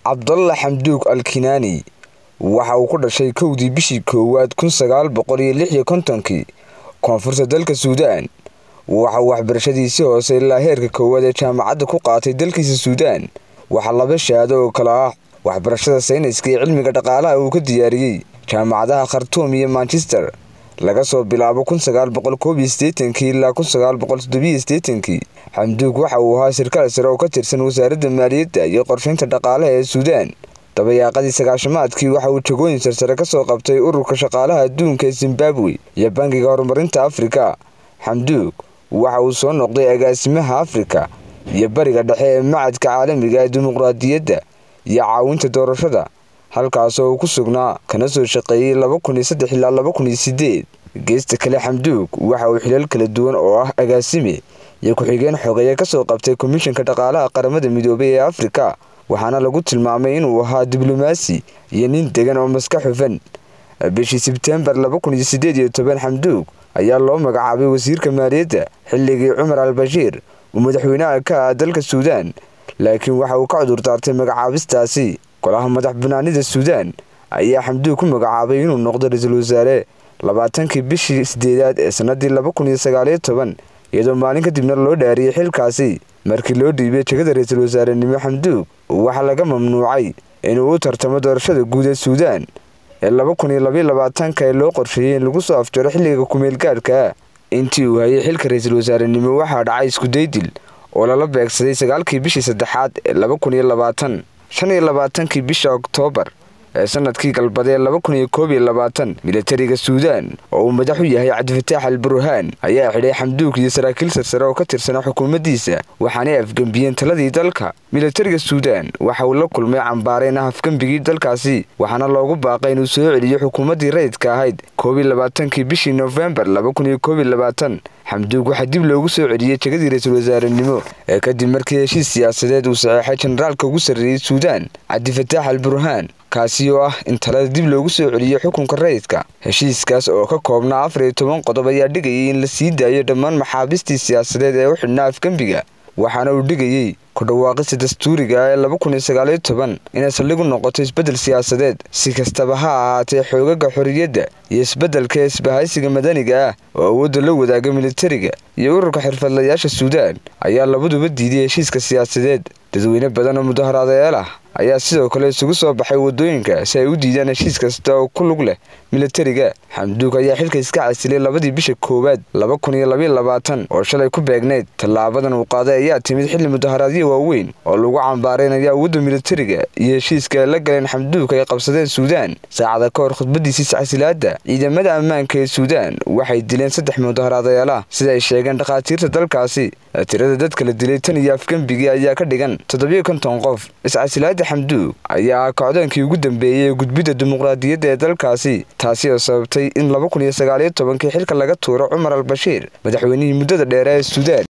cabdalla xamduug alkinaani waxa uu ku dhashay kowdii bishii koowaad kun sagaal boqol iyo lix iyo kontonkii koonfurta dalka suudaan waxa uu waxbarashadiisii hoose ilaa heerka koowaad ee jaamacadda ku qaatay dalkiisa suudaan waxaa laba shahaado oo kale ah waxbarashada sayniska iyo cilmiga dhaqaalaha uu ka diyaariyey jaamacadaha khartuum iyo manchester laga soo bilaabo kun sagaal boqol koob iyo siddeetankii ilaa kun sagaal boqol toddobiyo siddeetankii xamduug waxa uu ahaa sarkaal sare oo ka tirsan wasaaradda maaliyadda iyo qorshaynta dhaqaalaha ee suudaan dabayaaqadii sagaashamaadkii waxa uu jagooyin sarsare ka soo qabtay ururka shaqaalaha adduunka ee zimbabwe iyo bangiga horumarinta afrika xamduug waxa uu soo noqday agaasimaha afrika iyo bariga dhexe ee macadka caalamiga ee dimuqraadiyadda iyo caawinta doorashada halkaasoo uu ku sugnaa kana soo shaqeeyey laba kun iyo saddex ilaa laba kun iyo sideed geesta kale xamduug waxa uu xilal kala duwan oo ah agaasime iyo ku-xigeen xogeeye kasoo qabtay komishanka dhaqaalaha qaramada midoobay ee afrika waxaana lagu tilmaamay inuu ahaa diblomaasi iyo nin degan oo maska xufan bishii sebtembar laba kun iyo sideed iyo toban xamduug ayaa loo magacaabay wasiirka maaliyadda xilligii cumar al bashiir uu madaxweynaha ka ah dalka suudaan laakiin waxa uu ka cudur daartay magacaabistaasi golaha madax banaanida suudaan ayaa xamduug ku magacaabay inuu noqdo ra-iisul wasaare labaatankii bishii sideedaad ee sanadii laba kun iyo sagaaliyo toban iyadoo maalin kadibna loo dhaariyey xilkaasi markii loo dhiibay jegada ra-iisul wasaarenimo xamduug waxaa laga mamnuucay inuu u tartamo doorashada guud ee suudaan ee laba kun iyo labaiyo labaatanka ee loo qorsheeyey in lagu soo afjaro xilliga kumeel gaadhka intii uu hayay xilka ra-iisul wasaarenimo waxaa dhacay iskudaydil oo lala beegsaday sagaalkii bishii saddexaad ee laba kun iyo labaatan shan iyo labaatankii bisha oktoobar ee sanadkii galbadee laba kun iyo koob iyo labaatan militariga suudaan oo uu madax u yahay cabdifataax al burhaan ayaa xidhay xamduug iyo saraakiil sarsare oo ka tirsanaa xukuumaddiisa waxaanay afgembiyeen taladii dalka militariga suudaan waxa uu la kulmay cambaareen ah afgembigii dalkaasi waxaana loogu baaqay inuu soo celiyo xukuumaddii rayidka ahayd koob iyo labaatankii bishii noofembar laba kun iyo koob iyo labaatan xamduug waxaa dib loogu soo celiyey jegadii ra-iisul wasaarenimo ee kadib markii heshiis siyaasadeed uu saxeexay jenaraalka ugu sarreeyey suudaan cabdifataax al burhaan kaasi oo ah in talada dib loogu soo celiyo xukunka rayidka heshiiskaas oo ka koobnaa afar iyo toban qodob ayaa dhigayay in la sii daayo dhammaan maxaabiistii siyaasadeed ee u xidhnaa afgembiga waxaana uu dhigayey ku dhawaaqista dastuuriga ee laba kun iyo sagaaliyo toban inay saldhigu noqoto isbeddel siyaasadeed si kastaba ha ahaatee xoogaga xorriyadda iyo isbeddelka ee isbahaysiga madaniga ah oo awoodda la wadaaga militariga iyo ururka xirfadlayaasha suudaan ayaa labaduba diiday heshiiska siyaasadeed dadweyne badan oo mudaharaadayaal ah ayaa sidoo kale isugu soo baxay waddooyinka si ay u diidaan heshiis kasta oo ku lug leh militariga xamduug ayaa xilka iska casilay labadii bisha koowaad laba kun iyo labaiyo labaatan oo shalay ku beegnayd tallaabadan uu qaaday ayaa timid xilli mudaharaadyo waaweyn oo lagu cambaaraynaya awoodda militariga iyo heshiiska ay la galeen xamduug ay qabsadeen suudaan saacada ka hor khudbadiisii sacsilaadda ciidamada ammaanka ee suudaan waxay dileen saddex mudaharaadayaal ah sida ay sheegeen dhakhaatiirta dalkaasi tirada dadka la dilay tan iyo afgembigii ayaa ka dhigan toddobiyo konton qof iscasilaada xamduug ayaa ah kocdoonkii ugu dambeeyey ee gudbidda dimuqraadiyadda ee dalkaasi taasi oo sababtay in laba kun iyo sagaaliyo tobankii xilka laga tuuro cumar al bashiir madaxweynihii muddada dheere ee suudaan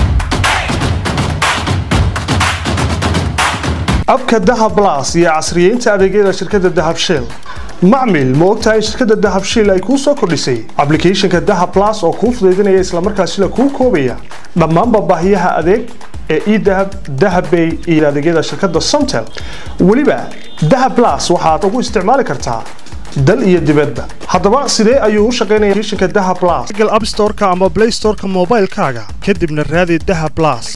abka dahab las iyo casriyeynta adeegyada shirkadda dahab shell macmil ma ogtahay shirkadda dahab shiil ay kuu soo kordhisay ablicathonka dahab las oo kuu fudaydinaya islamarkaasila kuu koobaya dhammaanba baahiyaha adeeg ee edahab dahabbay iyo adeegyada shirkadda somtel weliba dahab las waxaad ugu isticmaali kartaa dal iyo dibadba haddaba sidee ayuu u shaqaynaya applicationka dahab las google app storeka ama play storeka moobaylkaaga kadibna raadi dahab las